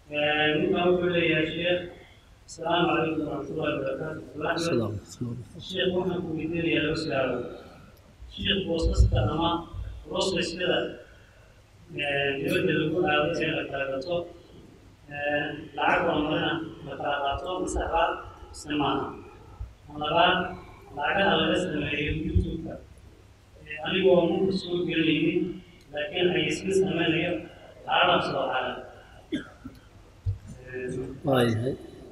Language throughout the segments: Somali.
ninkan wuxuu leeyahay sheekh asalaamu calaykum waraxmatullahi wabarakaatu Salaam. sheekh waxaan ku weydiinayaa laba su-aalo sheekh boosaska ama rosaysyada dibadda lagu aado ee la kala gato lacag horumarina la kala qaato mise qaar mise maaha labaad lacagaha laga sameeyo youtube-ka anigoo munka soo gelinaynin laakiin xayeysiin sameynayo lacagaha soo xaala waayahay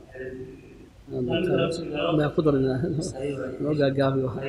maa ku darinaa noo gaagaabi waxa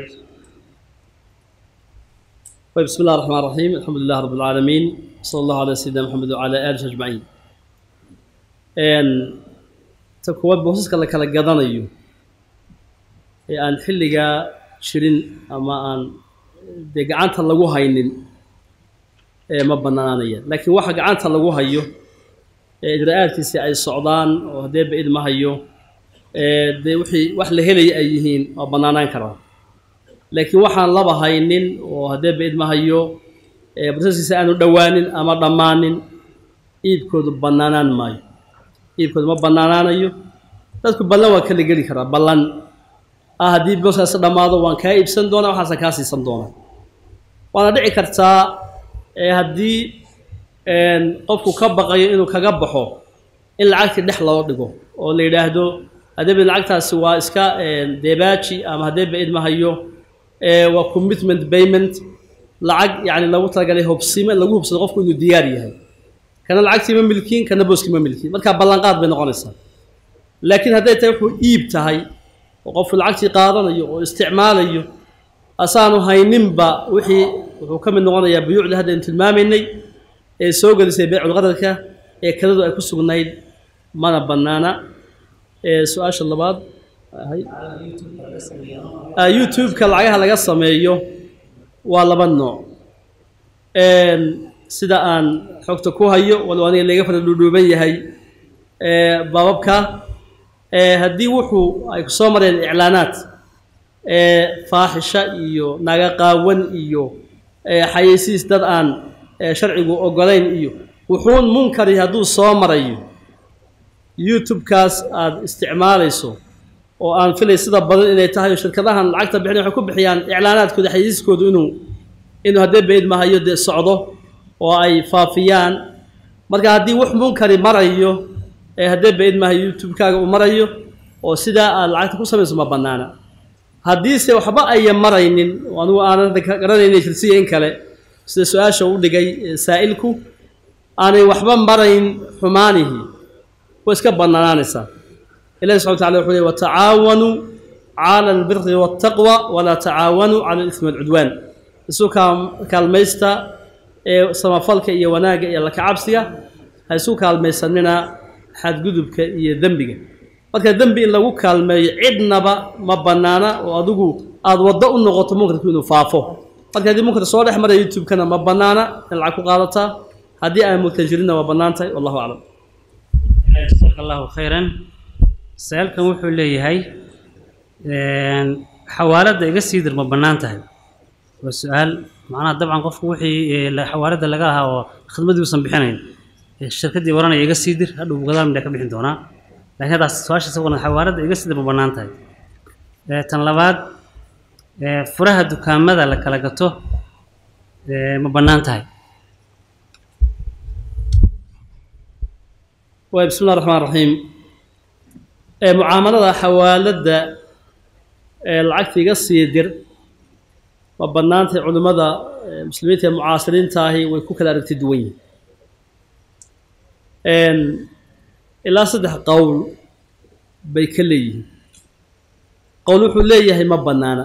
طيب بسم الله الرحمن الرحيم الحمد لله رب العالمين صلى الله على سيدنا محمد وعلى آله أجمعين een ta kuwaad boosaska la kala gadanayo ee aan xilligaa jirin ama aan dee gacanta lagu haynin ee ma bannaananaya laakiin waxa gacanta lagu hayo ee ijraa'aadkiisi ay socdaan oo haddee ba-id ma hayo ee dee wixii wax la helaya ay yihiin waa bannaanaan karaa laakiin waxaan laba haynin oo haddee ba-id ma hayo ee basaskiisa aanu dhowaanin ama dhammaanin iibkoodu bannaanaan maayo iibkoodu ma bannaanaanayo dadku ballan waa kala geli karaa ballan ah haddii booskaasi dhammaado waan kaa iibsan doonaa waxaasan kaa siisan doonaa waana dhici kartaa ee haddii qofku ka baqayo inuu kaga baxo in lacagtii dhex loo dhigo oo la yidhaahdo haddee lacagtaasi waa iska deebaaji ama haddee ba-id ma hayo waa commitment payment lacag yacni lagu talagalay hobsime lagu hubsado qofku inuu diyaar yahay kana lacagtii ma milkiin kana booskii ma milkiin markaa ballanqaad bay noqonaysaa laakiin hadday tahay wuxuu iib tahay oo qofku lacagtii qaadanayo oo isticmaalayo asaanu hayninba wixii wuxuu ka mid noqonayaa buyuucda hadda aynu tilmaamaynay ee soo gelisay beyculqadarka ee kadadu ay ku sugnayd mana bannaana ee su-aasha labaad youtube-ka lacagaha laga sameeyo waa laba nooc sida aan xogta ku hayo walow aniga laga fara dhuudhuuban yahay baababka haddii wuxuu ay ku soo mareen iclaanaad faaxisha iyo naga qaawan iyo xayeysiis dad aan sharcigu ogolayn iyo wuxuun munkari hadduu soo marayo youtube-kaas aada isticmaalayso oo aan filay sida badan inay tahay shirkadahan lacagta bixin waxay ku bixiyaan iclaanaadkooda xayeysiiskoodu inuu inuu haddee bayd mahayo dee socdo oo ay faafiyaan marka haddii wax munkari marayo ee haddee bayd mahayo youtube-kaaga uu marayo oo sidaa aad lacagta ku samayso ma bannaana haddiise waxba aya maraynin oo anigu aanan garanayna jirsiya in kale sida su-aasha u dhigay saa'ilku aanay waxba marayn xumaanihii way iska bannaanaanaysaa ilahi subxana wataala wuxuu ley watacaawanuu cala albiri waaltaqwa walaa tacaawanuu cala alismi walcudwaan isu kaalmaysta ee samafalka iyo wanaagga iyo lakacabsiga ha isu kaalmaysanina xadgudubka iyo dembiga marka dembi in lagu kaalmeeyo cidnaba ma bannaana oo adigu aada waddo u noqoto munkarku inuu faafo marka haddii munkar soo dhex maraya youtube-kana ma bannaana in lacag ku qaadataa haddii aan munkar jirinna waa bannaan tahay wallahu aclam jasaaka allahu khayran sa-aalkan wuxuu leeyahay xawaaladda iga sii dir ma bannaan tahay waa su-aal macnaha dabcan qofku wixii xawaaladda laga lahaa oo khidmadii uusan bixinayn shirkaddii waranaya iga sii dir hadhow gadaal midhaa ka bixin doonaa laakiin haddaas su-aasha isagoona xawaaladda iga sii dir ma bannaan tahay tan labaad furaha dukaamada la kala gato ma bannaan tahay waay bismi llah raxmaan raxiim mucaamalada xawaaladda ee lacagta iga sii dir ma bannaantahay culimmada muslimiinta ee mucaasiriinta ahi way ku kala aragti duwan yihiin ilaa saddex qowl bay ka leeyihiin qowl wuxuu leeyahay ma bannaana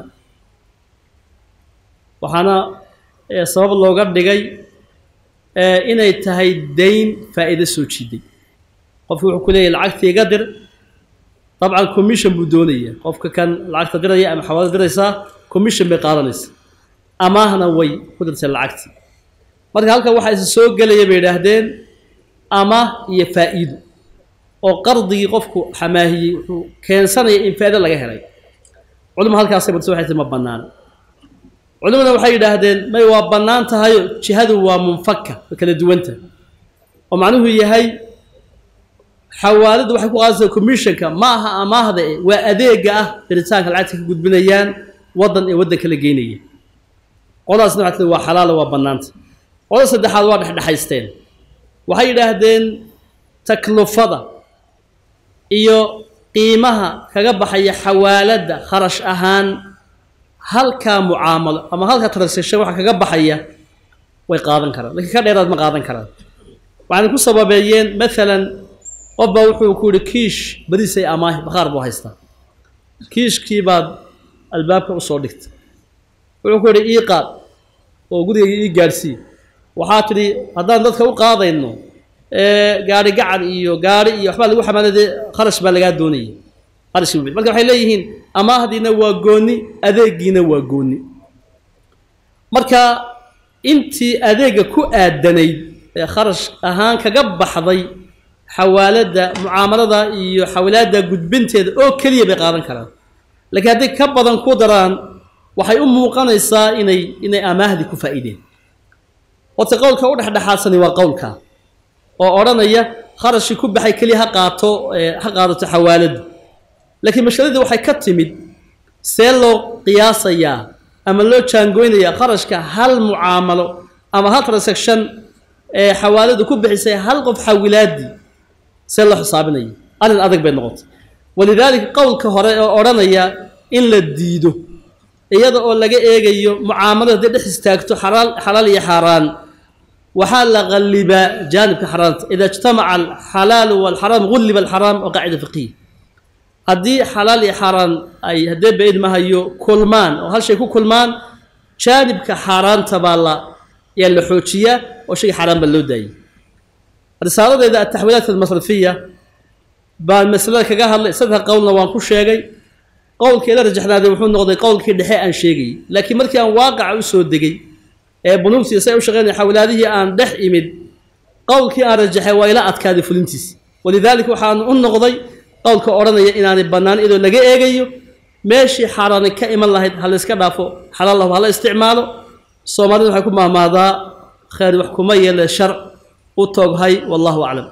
waxaana sabab looga dhigay inay tahay dayn faa'iido soo jiiday qofki wuxuu ku leeyahay lacagta iga dir dabcan commission buu doonaya qofka kan lacagta diraya ama xawaalada diraysaa commission bay qaadanaysa amaahna way ku dirtay lacagtii marka halkan waxaa isa soo gelaya bay idhaahdeen amaah iyo faa'iido oo qardigii qofku xamaahiyey wuxuu keensanaya in faa'ido laga helay culima halkaasay bartay waxay tii ma bannaana culimada waxay yidhaahdeen may waa bannaan tahayo jihadu waa munfaka way kala duwanta oo macnuhu yahay xawaaladu waxay ku qaadaysaa commissionka ma aha amaahda eh waa adeega ah diritaanka lacagta ka gudbinayaan waddan ee waddan kala geynaya qoladaasna waxaa tii waa xalaala waa bannaanta qolada saddexaad waa dhexdhexaysteen waxay yidhaahdeen taklufada iyo qiimaha kaga baxaya xawaaladda kharash ahaan halkaa mucaamalo ama halkaa transaction waxa kaga baxaya way qaadan karaan laakiin ka dheeraad ma qaadan karaan waxayna ku sababeeyeen maalan qof baa wuxuu ku yihi kiish bariisay amaahi bakhaar buu haystaa kiishkii baad albaabka usoo dhigtay wuxuu ku yidhi ii qaad oo gurigayga ii gaadhsii waxaa tidhi haddaan dadka u qaadayno gaari gacan iyo gaari iyo waxbaa lagu xamaalade kharash baa lagaa doonaya kharash marka waxay leeyihiin amaahdiina waa gooni adeegiina waa gooni marka intii adeega ku aadanayd ee kharash ahaan kaga baxday xawaaladda mucaamalada iyo xawilaadda gudbinteeda oo keliya bay qaadan karaan laakiin hadday ka badan ku daraan waxay u muuqanaysaa inay inay amaahdii ku faa'iideen horta qowlka u dhexdhexaadsani waa qowlka oo odhanaya kharashkii ku baxay keliya ha qaato ha qaadato xawaaladdu laakiin mashaladii waxay ka timid see loo qiyaasayaa ama loo jaangoynayaa kharashka hal mucaamalo ama hal transaction ee xawaaladu ku bixisay hal qof xawilaadii see loo xisaabinaya arrin adag bay noqotay walidaalika qowlka hore oo odhanaya in la diido iyada oo laga eegayo mucaamalada hadday dhex istaagto xalaal xalaal iyo xaaraan waxaa la qallibaa jaanibka xaaraanta ida ijtamaca alxalaalu walxaraam gulliba alxaraam waa qaacida fiqiya haddii xalaal iyo xaaraan ay haddee baid mahayo kulmaan oo hal shay ku kulmaan jaanibka xaaraanta baa la yaa la xoojiyaa oo shayga xaaraan baa loo daayay risaaladeeda ataxwiilaat almasrafiya baan masalada kaga hadlay saddex qowlna waan ku sheegay qowlkii la rajaxnaaday wuxuu noqday qowlkii dhexe aan sheegayay laakiin markii aan waaqaca u soo degay ee bunuugtii say u shaqeynaya xawilaadihii aan dhex imid qowlkii aan rajaxay waa ila adkaaday fulintiisi walidaalika waxaan u noqday qowlka odhanaya inaanay bannaan iyadoo laga eegayo meeshii xaaraani ka iman lahayd ha la iska dhaafo xalaal lahu hala isticmaalo soomaalida waxay ku mahmaadaa khayr wax kuma yeele sharc u tooghay wallahu aclam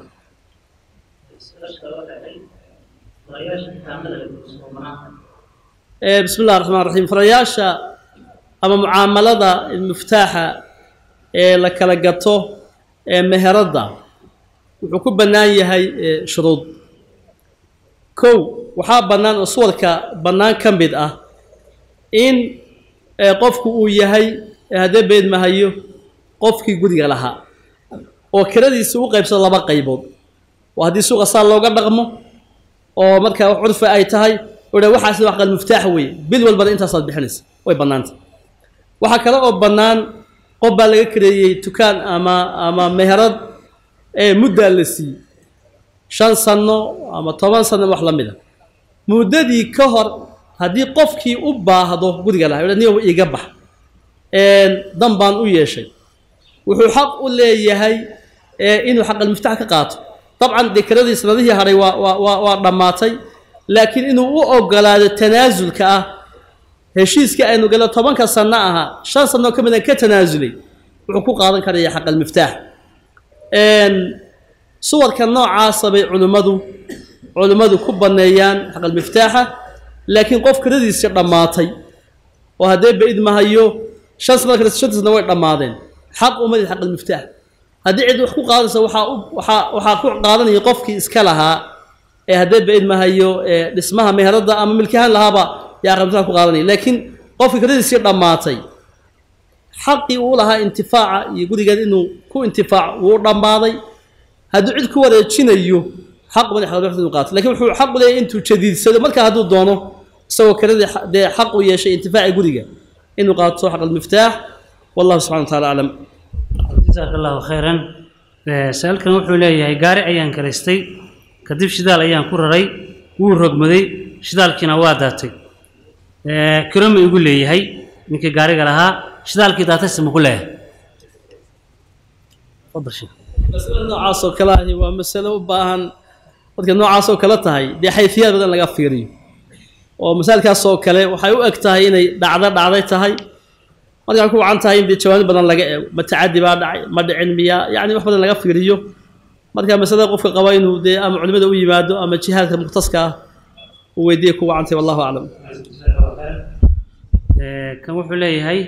bismi illahi raxmaan raxiim farayaasha ama mucaamalada muftaaxa ee la kala gato ee meheradda wuxuu ku bannaan yahay shuruud kow waxaa bannaan oo suwarka bannaan ka mid ah in qofku uu yahay haddee beed mahayo qofkii guriga lahaa oo kiradiisa u qaybsado laba qaybood oo haddii suuqa saa looga dhaqmo oo markaa wax curfi ay tahay udha waxaas wax qal muftaax weeye bil walbana intaasaad bixinaysa way bannaanta waxaa kale oo bannaan qof baa laga kareeyey dukaan ama ama meherad ee muddaa la siiyey shan sanno ama toban sanno wax la mid a muddadii ka hor haddii qofkii u baahdo guriga lahaa niyow iiga bax dan baan u yeeshay wuxuu xaq u leeyahay inuu xaqalmiftax ka qaato dabcan dee kiradii sanadihii hadhay waa waa waa dhammaatay laakiin inuu u ogolaado tanaasulka ah heshiiskii aynu galo tobanka sanno ahaa shan sanoo ka midaan ka tanaasulay wuxuu ku qaadan karaya xaqalmiftaax suwarka noocaasa bay culimmadu culimmadu ku banneeyaan xaqalmiftaaxa laakiin qof kiradiisi dhammaatay oo haddee baid mahayo shan sano kale shantiisna way dhammaadeen xaq umadid xaqalmiftaax haddii cid wax ku qaadaysa waxaa u waxaa waxaa ku qaadanaya qofkii iska lahaa ee haddee baid mahayo dhismaha meheradda ama milkahaan lahaaba yaa aqalmiftaax ku qaadanaya laakiin qofkii kiradiisii dhammaatay xaqii uu lahaa intifaaca iyo gurigeed inuu ku intifaac wuu dhammaaday hadduu cid ku wareejinayo xaq uma xaqalmiftaax inuu qaato lakin wuxuu xaq u leeyahay intuu jadiidsado markaa hadduu doono isagoo kiradii dee xaq u yeeshay intifaaci guriga inuu qaato xaqalmiftaax wallahu subxana wa taala aclam jasaaka allahu khayran sa-aalkan wuxuu leeyahay gaari ayaan karaystay kadib shidaal ayaan ku raray wuu rogmaday shidaalkiina waa daatay kiro ma igu leeyahay ninkii gaariga lahaa shidaalkii daatayse ma ku leeyahay fadal sheekh masale noocaas oo kale ahi waa masale u baahan dadka noocaas oo kale tahay dee xayfiyaad badan laga fiiriyo oo masaalkaas oo kale waxay u eg tahay inay dhacdo dhacday tahay markaa ku wacan tahay in dee jawaano badan laga eego ma tacadi baa dhacay ma dhicin miyaa yacni wax badan laga fiiriyo marka masalada qofka qaba inuu dee ama culimada u yimaado ama jihaadka mukhtaska ah uu weydiiya ku wacantay wallahu aclam Ee, kan wuxuu leeyahay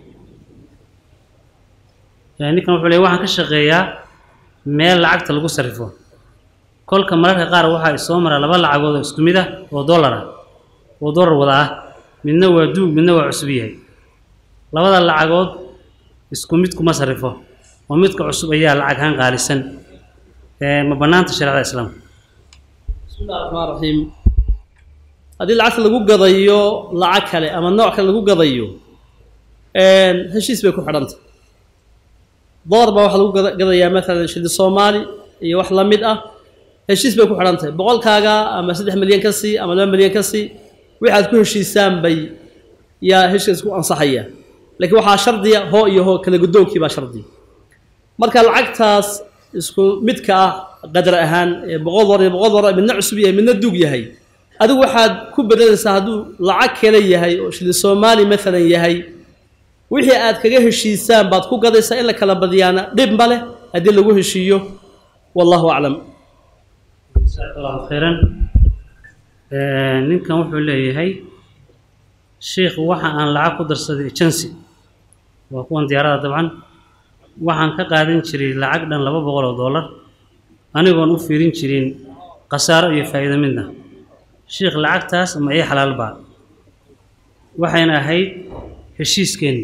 ee, ninkan wuxuu leeyahay waxaan ka shaqeeyaa meel lacagta lagu sarrifo kolka mararka qaar waxaa isoo mara laba lacagood oo isku mid ah oo dollar ah oo dollar wada ah midna waa duug midna waa cusub yahay labada lacagood isku mid kuma sarrifo oo midka cusub ayaa lacag ahaan qaalisan Ee, ma bannaanta shareecada islaamka بسم الله الرحمن الرحيم haddii lacagta lagu gadayo lacag kale ama nooc kale lagu gadayo heshiis bay ku xidhantay door baa waxaa lagu gada- gadayaa maalan shilin soomaali iyo wax la mid ah heshiis bay ku xidhantahay boqolkaaga ama saddex milyan ka sii ama laba milyan ka sii wixi aad ku heshiisaan bay yaa heshiis ku ansaxaya laakiin waxaa shardiya hoo iyo hoo kala guddoonkii baa shardiya marka lacagtaas isku midka ah qadar ahaan ee boqol dolar iyo boqol dolar midna cusub yahay midna duug yahay adigu waxaad ku bedelaysaa hadduu lacag kale yahay oo shilin soomaali maalan yahay wixii aad kaga heshiisaan baad ku gadaysaa in la kala badiyaana dhib ma leh haddii lagu heshiiyo wallahu aclam jazaaka allahu khayran Ee, ninkan wuxuu leeyahay sheikhu waxa aan lacag ku darsaday agency waa kuwan diyaarada dabcan waxaan ka qaadan jiray lacag dhan laba boqol oo dollar anigoon u fiirin jirin khasaaro iyo faa'iido midna sheikh lacagtaas ma ii xalaal baa waxayna ahayd heshiiskeenni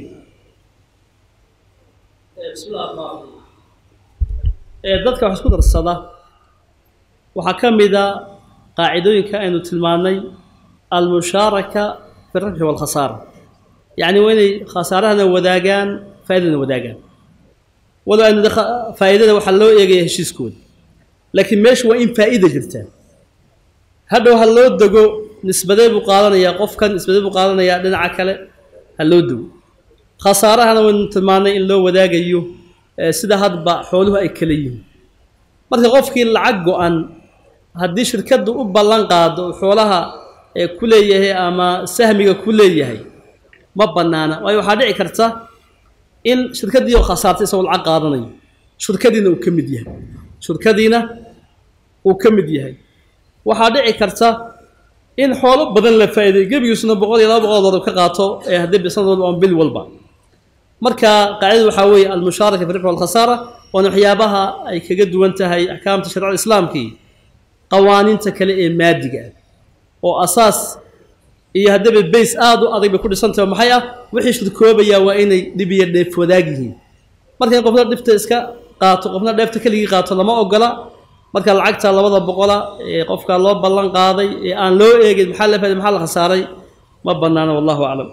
ee dadka wax isku darsada waxaa ka mid a qaacidooyinka aynu tilmaannay almushaaraka fi rabxi walkhasaara yacni waa inay khasaarahana wadaagaan faa'iidana wadaagaan walow aynu de- faa'iidada waxaa loo eegaya heshiiskooda laakiin meesha waa in faa'iida jirtaa hadhow ha loo dego nisbadee buu qaadanayaa qofkan nisbadee buu qaadanayaa dhinaca kale ha loo dego khasaarahana waynu tilmaannay in loo wadaagayo ee sida hadba xooluhu ay kala yihiin marka qofkii lacag go-an haddii shirkaddu u ballan qaado uu xoolaha ee ku leeyahay ama sahmiga ku leeyahay ma bannaana waayo waxaa dhici karta in shirkaddii oo khasaartay isagoo lacag qaadanayo shirkadiina uu ka mid yahay shirkadiina uu ka mid yahay waxaa dhici karta in xoolo badan la faa'iiday gebigiisuna boqol iyo laba boqol oo dollar ka qaato ee haddii sanad walba ama bil walba marka qaacidadu waxaa weeye almushaaraka fi ribxi walkhasaara waana waxyaabaha ay kaga duwan tahay axkaamta shareecada islaamkii qawaaniinta kale ee maadiga ah oo asaas iyo haddaba bays aada u adag bay ku dhisantahay maxay ah wixii shirkoobayaa waa inay dhib iyo dheef wadaag yihiin marka in qofna dhibta iska qaato qofna dheefta keligii qaato lama ogola marka lacagta labada boqola ee qofka loo ballan qaaday ee aan loo eegin maxaa la faaday maxaa la khasaaray ma bannaana wallahu aclam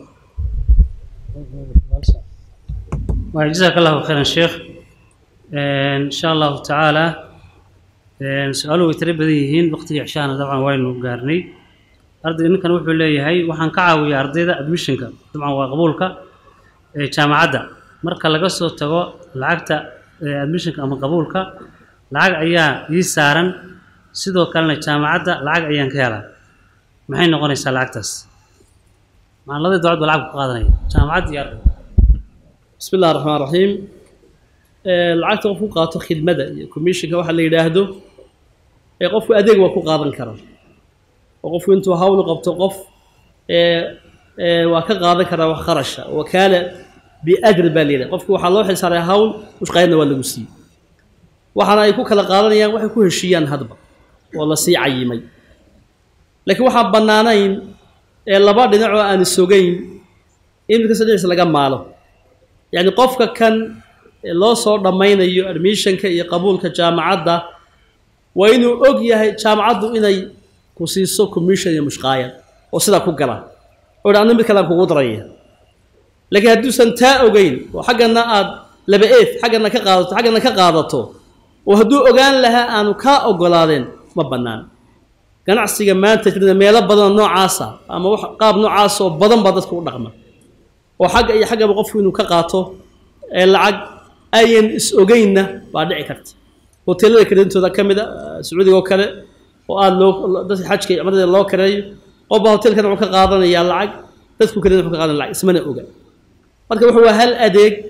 waayo jazaaka allahu khayran sheekh insha allahu tacaala su-aaluhu way tiro badan yihiin waqtigii cishahana dabcan waynu gaarnay ardayga ninkan wuxuu leeyahay waxaan ka caawiyaa ardayda admissionka dabcan waa qabuulka ee jaamacadda marka laga soo tago lacagta ee admissionka ama qabuulka lacag ayaa ii saaran sidoo kalena jaamacadda lacag ayaan ka helaa maxay noqonaysaa lacagtaas maan labadii dowlad ba lacag ku qaadanaya jaamacadda iyo ardayga بسم الله الرحمن الرحيم ee lacagta qofku qaato khidmada iyo commissionka waxa la yidhaahdo ee qofku adeeg waa ku qaadan karaa oo qofku intuu hawl qabto qof ee ee waa ka qaadan karaa wax kharasha wakaala biajr baa la yidhaha qofku waxaa loo xilsaaray hawl mushqaayadna waa lagu siiyey waxaana ay ku kala qaadanayaan waxay ku heshiiyaan hadba oo la sii cayimay laakiin waxaan bannaanayn ee laba dhinac oo aan isogayn in mid kasta dhinaciisa laga maalo yacni qofka kan loo soo dhammaynayo admissionka iyo qabuulka jaamacadda waa inuu og yahay jaamacaddu inay ku siiso commission iyo mushqaayad oo sidaa ku gala oo dha anna mid kalean kugu daraya laakiin hadduusan taa ogeyn oo xaggana aad laba eef xaggana ka qaadato xaggana ka qaadato oo hadduu ogaan lahaa aanu kaa ogolaadeen ma bannaan ganacsiga maanta jirna meelo badanoo noocaasa ama wax qaab noocaas oo badan baa dadku u dhaqma oo xagga iyo xaggaba qofku inuu ka qaato ee lacag ayan is ogeynna baa dhici karta hoteelada kareentooda ka mid a sacuudiga oo kale oo aada loo dadka xajka iyo cumrada loo kareeyo qofba hoteelkan wuxuu ka qaadanayaa lacag dadku kareena wuxuu ka qaadanaya lacag ismana oga marka wuxuu waa hal adeeg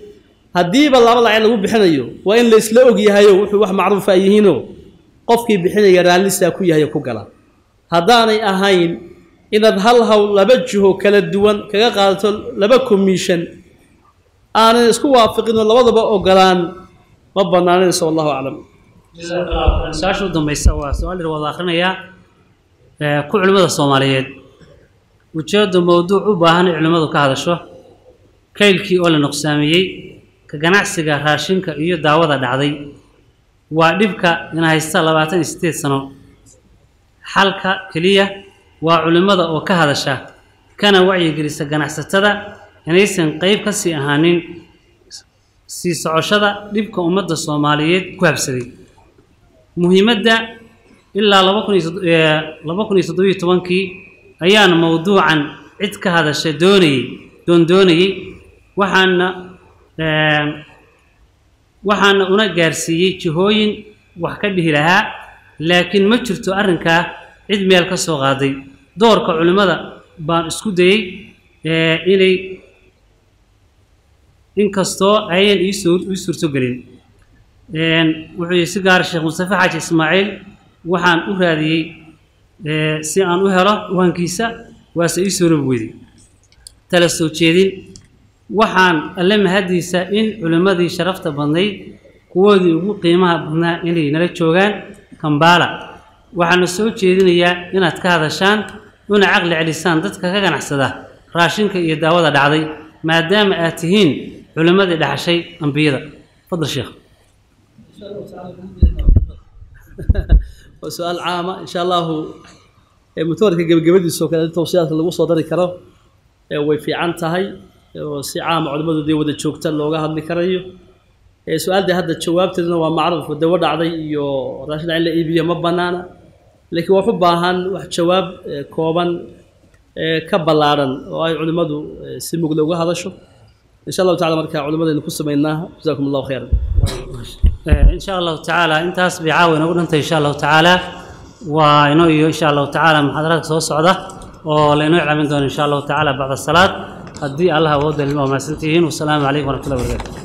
haddiiba laba lacag lagu bixinayo waa in la isla og yahayo wuxuu wax macruufa ay yihiinoo qofkii bixinaya raallisaa ku yahay oo ku gala haddaanay ahayn inaad hal hawl laba jiho kala duwan kaga qaadato laba commission aanan isku waafiqinoo labadaba ogolaan ma banaanayso wallahu aclam jazaaka allahu khayran su-aasha u dambaysa waa su-aal yar wada akhrinayaa ee, ku culimmada soomaaliyeed ujeeddu mowduuc u baahan in culimmadu ka hadasho kaylkii oo la nuqsaamiyey ka ganacsiga raashinka iyo daawada dhacday waa dhibka ina haysta labaatan iyo siddeed sano xalka keliya waa culimmada oo ka hadasha kana wacyigelisa ganacsatada inaysan qeyb ka sii ahaanin sii socoshada dhibka ummadda soomaaliyeed ku habsaday muhiimadda ilaa laba kun iyo sod- ee, laba kun iyo toddobiyo tobankii ayaan mowduucan cid ka hadasha doonayey doondoonayey waxaana ee, waxaana una gaarsiiyey jihooyin wax ka dhihi lahaa laakiin ma jirto arrinkaa cid meel ka soo qaaday doorka culimmada baan isku dayey ee, inay inkastoo ayan ii soo ii suurtogelin Een, wuxuu yihi si gaar sheekh mustafa xaaji ismaaciil waxaan u raadiyey ee, si aan u helo waankiisa waase ii soo robi weyday tala soo jeedin waxaan alle mahadiisa in culimmadii sharafta badnayd kuwoodii ugu qiimaha badnaa inay nala joogaan kambaala waxaana soo jeedinayaa inaad ka hadashaan una caqli celisaan dadka ka ganacsada raashinka iyo daawada dhacday maadaama aad tihiin culimmadii dhaxashay ambiyada fadal sheekh waa su-aal caama insha allahu ee mutawarka gebagabadiisa oo kale in tawsiyaadka lagu soo dari karo ee way fiican tahay oo si caama culimmadu dee wada joogta looga hadli karayo ee su-aaldii hadda jawaabteeduna waa macruuf dawo dhacday iyo raashin in la iibiyo ma banaana laakiin wax u baahan wax jawaab ee, kooban ee ka ballaadhan oo ay culimmadu ee, si mugla uga hadasho insha allahu tacala marka culimmadaynu ku samaynaa jazakum allahu khayran in sha allahu tacaala intaas bay caawa inoogu dhantay insha allahu tacaala waa inoo iyo insha allahu tacaala muxaadaraadka soo socda oo laynoo iclaamin doono insha allahu tacaala bacda salaad haddii allah awoodda waa mahadsantihiin wasalaamu calaykum waraxmatullahi wabarakatu